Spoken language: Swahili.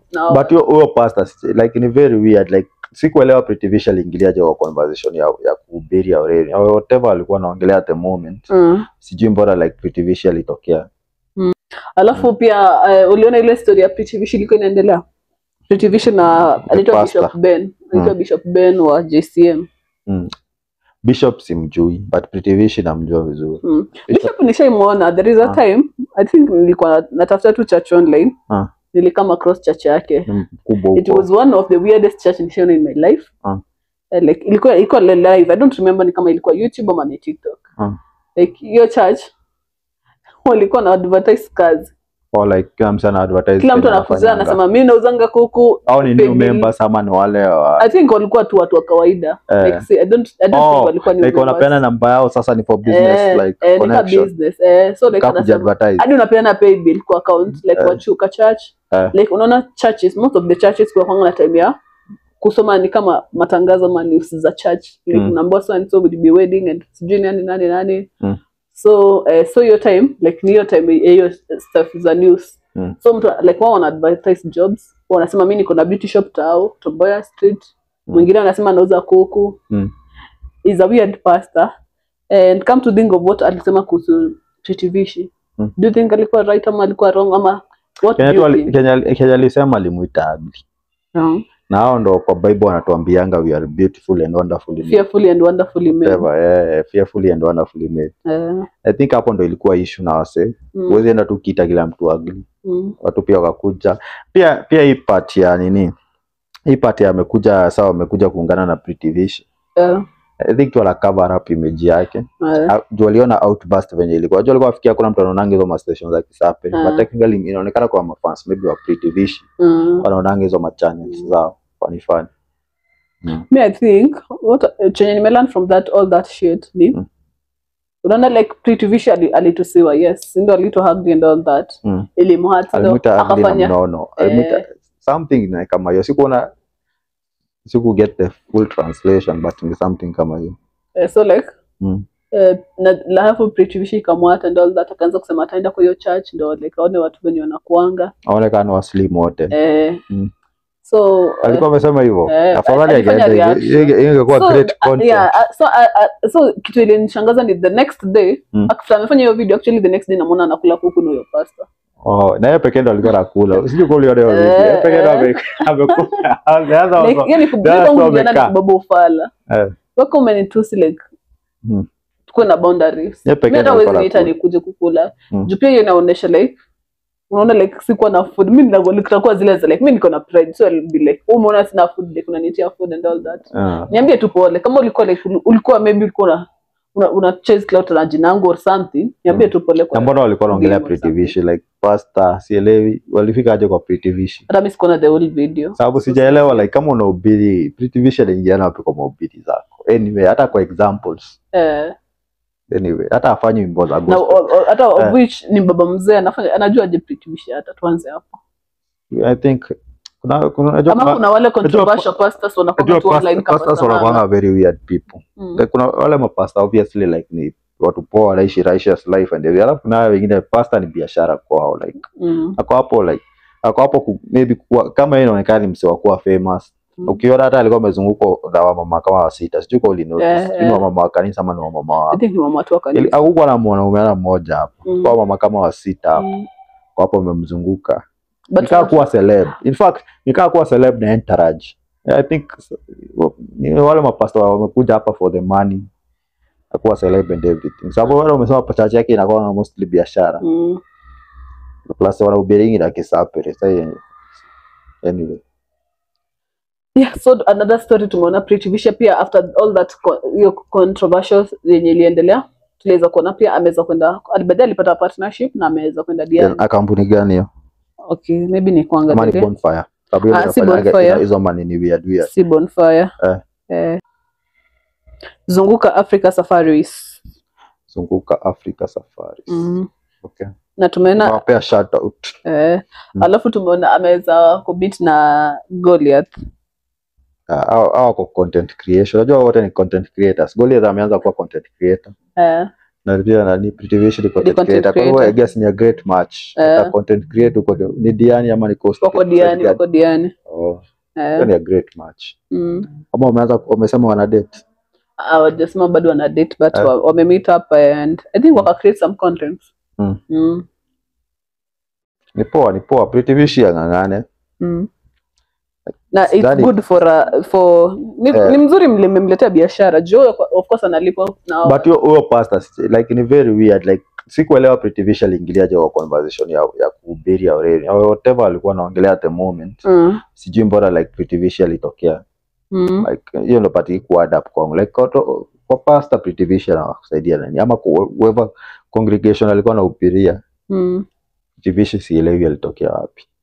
na but huyo huyo pastor si- like ni very weird like sikuelewa Pretty Vish aliingiliaje kwa conversation ya ya kuhubiri ya Aurelian or whatever alikuwa anaongelea at the moment mm. sijui mbona like Pretty Vish alitokea alafu pia uh, uliona ile story ya Pretty Vish ilikuwa inaendelea Pretty Vish na anaitwa pastor. Bishop Ben anaitwa Mm. Bishop Ben wa JCM mm. Bishop simjui but Pretty Vish namjua vizuri mm. Bishop- Bishop nishaimwona there is a Ah. time I think nilikuwa natafuta tu church online Ah. nilikama across church yake ni mkubwa it huko was one of the weirdest church nishaona in my life Ah. Uh, like ilikuwa ilikuwa live i don't remember ni kama ilikuwa youtube ama ni tiktok Ah. like hiyo church walikuwa na advertise kazi or like kila mtu ana advertise kila mtu kenye anakuzia anafanyanga. anasema mi nauzanga kuku au ni new pengine- members ama ni wale wa i think walikuwa tu watu wa kawaida Eh. like, see, I don't, I don't Oh, think walikuwa new like members. wanapeana namba yao sasa ni for business Eh, like eh, nika connection business eh, so like Kaa anasema kujiadvertise. hadi unapeana pay bill kwa account like Eh. wachuka church Eh. like unaona churches most of the churches kwa kwanga na time ya kusoma ni kama matangazo ama news za church like Mm. unaambiwa so and so will be wedding and sijui nani nani nani Mm. so eh, so hiyo time like ni hiyo time ya hiyo stuff za news Mm. so mtu like wao wana advertise jobs wanasema mi niko na beauty shop tao Tomboya street Mm. mwingine anasema anauza kuku Mm. is a weird pastor and come to think of what alisema kuhusu Pretty Vishi Mm. do you think alikuwa right ama alikuwa wrong ama what do Kenya tu you ali- think Kenya Kenya alisema alimuita ugly no. na hao ndo kwa Bible wanatuambianga we are beautiful and wonderfully made. fearfully and wonderfully made Whatever, eh, fearfully and wonderfully made. Eh, I think hapo ndo ilikuwa issue na wase. mm, Huwezi enda tu kiita kila mtu ugly. mm, Watu pia wakakuja. Pia pia hii part ya nini? Hii part ya amekuja sawa amekuja kuungana na Pretty Vish. eh, I think tu wana cover up image yake. eh, Ah, juu waliona outburst venye ilikuwa. Juu walikuwa wafikia kuna mtu anaonanga hizo ma stations za Kisape. Ah. But technically inaonekana kwa mafans maybe wa Pretty Vish mm. wanaonanga hizo ma channels zao. Funny funny. Mm. me i think what uh, chenye nimelearn from that all that shit ni Mm. unaona like Pretty Vishi ali- alitusiwa yes ndio alito hug and all that Mm. ilimhat ndio Alimuita ugly na akafanya mnono. Alimuita Eh. something na kama hiyo. Sikuona siku get the full translation but ni something kama hiyo. eh, so like Mm. eh, na na hapo Pretty Vishi ikamwata and all that akaanza kusema ataenda kwa hiyo church ndio like aone watu wenye wanakuanga Aonekana waslim wote. eh, Mm. so eh, Alikuwa amesema hivyo. Eh, Afadhali alifanya angeenda reaction. hivyo. Inge- ingekuwa so, great uh, content. yeah, uh, so, uh, uh, so kitu ilinishangaza ni the next day Mm. after amefanya hiyo video actually the next day namwona anakula kuku na huyo pasta Oh, na yeye pekee ndo alikuwa anakula. Sijui kwa uliona hiyo video. Eh, Yeye pekee ndo eh. ame- amekula. The other was- like yani That's kubeba so huyu kijana amekaa. ni baba ufala Eh. wako umenitusi like Mm. tukuwe na boundaries Yeye pekee mi hata ndo huwezi alikuwa niita anakula. nikuje kukula Mm. juu pia hiyo inaonyesha like unaona like sikuwa na food mi nitakuwa zile za like mi niko na pride so I'll be like "Oh, umeona sina food like unanitia food and all that Ah. niambie tu pole kama ulikuwa like ul- ulikuwa maybe ulikuwa una una, una chase clout na jina yangu or something niambie tu pole Na kwa mbona walikuwa wanaongelea Game or Pretty something. Vish like pasta sielewi walifika aje kwa Pretty Vish. hata mimi sikuona the whole video Sababu sijaelewa like kama unahubiri Pretty Vish aliingiana wapi kwa mahubiri zako. Anyway, hata kwa examples. eh Anyway, hata afanye wimbo za na gospel. o- o- hata of Eh. which ni baba mzee anafanya anajua je Pretty Vish hata tuanze hapo I think kuna kuna unajua ama kuna- kuna wale controversial pastors wanakuwa unajua tu online past- kama pastors wanakuanga very weird people. Mm. Like, kuna wale mapasta obviously like ni watu poa wanaishi righteous life and everything. Alafu kuna wale wengine pasta ni biashara kwao like Mm. ako hapo like ako hapo ku, maybe kuwa, kama yeye inaonekana ni msee wa kuwa famous. Mm. Ukiona hata alikuwa amezungukwa na wamama kama wa sita. Sijui kwa ulinotice. Eh, Sijui ni eh. wamama wa kanisa ama ni wamama wa I think ni mama tu wa Ili- kanisa. hakukuwa na mwanaume hata mmoja hapo. Mm. Kwa mama kama wa sita hapo. Mm. Kwa hapo wamemzunguka. But Nikaa kuwa celeb. In fact, nikaa kuwa celeb na entourage. I think s- ni wale mapasta wamekuja hapa for the money. Akuwa celeb and everything. Sababu wale wamesema pachache yake inakuwa mostly biashara. Mm. Plus wanahubiringi na kisapere. Sasa anyway. Yeah, so another story tumeona Pretty Vish pia after all that co- hiyo controversial yenye iliendelea tuliweza kuona pia ameweza kwenda baadaye alipata partnership na ameweza kwenda Diani. Na kampuni gani hiyo? Okay, maybe ni Ama ni kuangalia bonfire. Sababu hiyo Ah, si inafanyaga- Bonfire. ina- hizo manini weird weird. si bonfire. Eh. Eh. Zunguka Africa Safaris. Zunguka Africa Safaris. Mm. Okay. Na tumeona Nawapea shout out. eh, Mm. alafu tumeona ameweza kubit na Goliath. Ah, hao hao wako content creation. Unajua wote ni content creators. Goliath ameanza kuwa content creator Eh. na pia nani Pretty Vision ni content content creator. Kwa hivyo I creator. guess ni a great match. Eh. Hata content creator uko ni Diani ama ni Coast. wako diani wako diani Oh, eh, hiyo ni a great match. mm. Ama wameanza wamesema wana date. hawajasema bado wana date but Eh. wa- wame meet up and i think waka create some content Mm. Mm. Ni poa, ni poa. Pretty Vision ang'ang'ane. Mm. na it's Sidhani- good for uh, for ni, Eh. ni mzuri mle- mmemletea biashara juu of course analipwa na But huyo huyo pastor like ni very weird like sikuelewa Pretty Vision aliingiliaje kwa conversation ya ya kuhubiri ya Aurelian. Or whatever alikuwa anaongelea at the moment. mm. Sijui mbona like Pretty Vision ilitokea. Mm. like hiyo ndo pati ku add up kwangu like kwa, to- kwa pastor Pretty Vision anakusaidia nani ama ku- whoever congregation alikuwa anahubiria Mm. Pretty Vision sielewi alitokea wapi